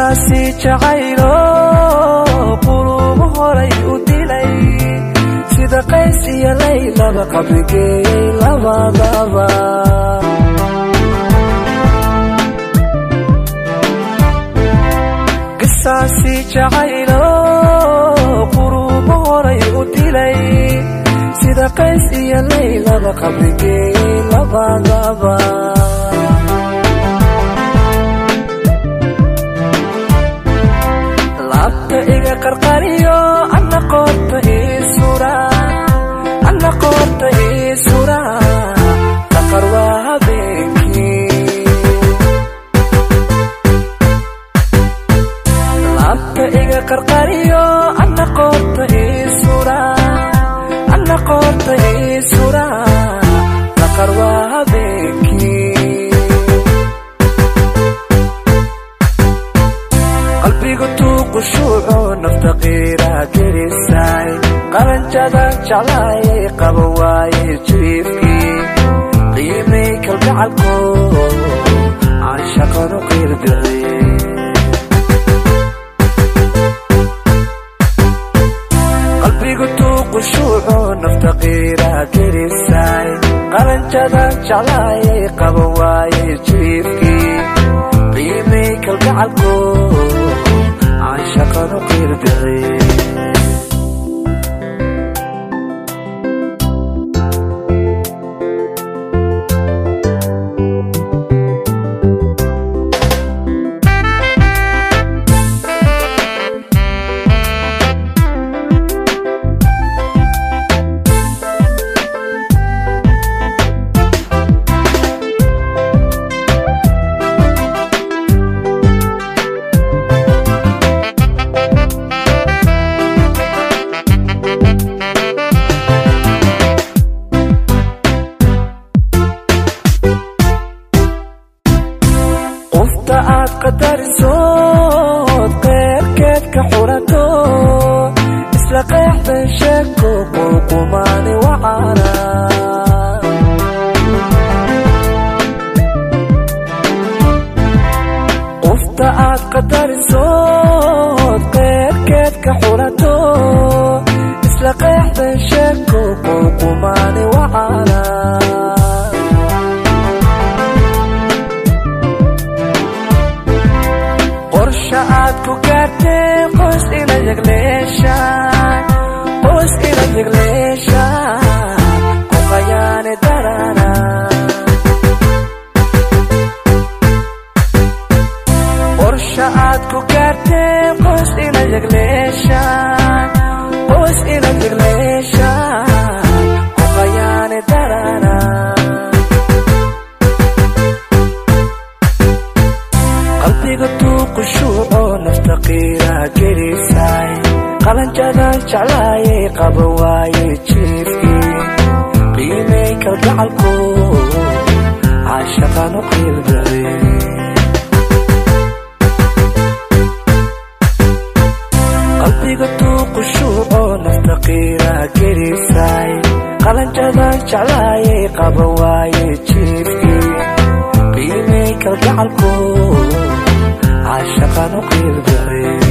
qisaasi jacaylo quluubu horay u dilay sida qays iyo laylaba qabrigeeyey labadaba qisaasi jacaylo quluubu horay u dilay sida qays iyo laylaba qabrigeeyey labadaba labta iga qarqariyo ana qoorta iisura ana qoorta iisura qaqar waa habeenkii labta iga qarqariyo ana qoorta iisura ana qoorta iisura qaqar waa habeenkii qalbigu tuuqu shuuco nafta qiira gelisay qaranjadan jeclaayay qaba waaye jiifkii qiimay kalgacalko aan shaqanu qiirdiray qalbigu tuuqu shuuco nafta qiira gelisay qaranjadan jeclaayay qaba waaye jiifkii qiimay kalgacalko aan shaqanu qiirdiray qofta aad qadarisood qeyrkeed ka xurato isla qeexdan sheeko qulqumaani wacana qofta aad qadarisood qeyrkeed ka xurato isla qeexdan sheeko qulqumaani wacana qorsha aad ku gaarteen qoys ila yegleeshaan qoys ila yegleeshaan ku qayaane darana qorsha aad ku gaarteen qoys ila yegleeshaan qoys ila yegleeshaan ku qayaane darana qalbiga tuuqu shuuco nafta qiira gelisay qalanjadan jeclaayay qaba waaye jiifkii qiimay kalgacalko caashaqanu qiildaray qalbiga tuuqu shuuco nafta qiira gelisay qalanjadan jeclaayay qaba waaye jiifkii qiimay kalgacalko caashaqanu qiildaray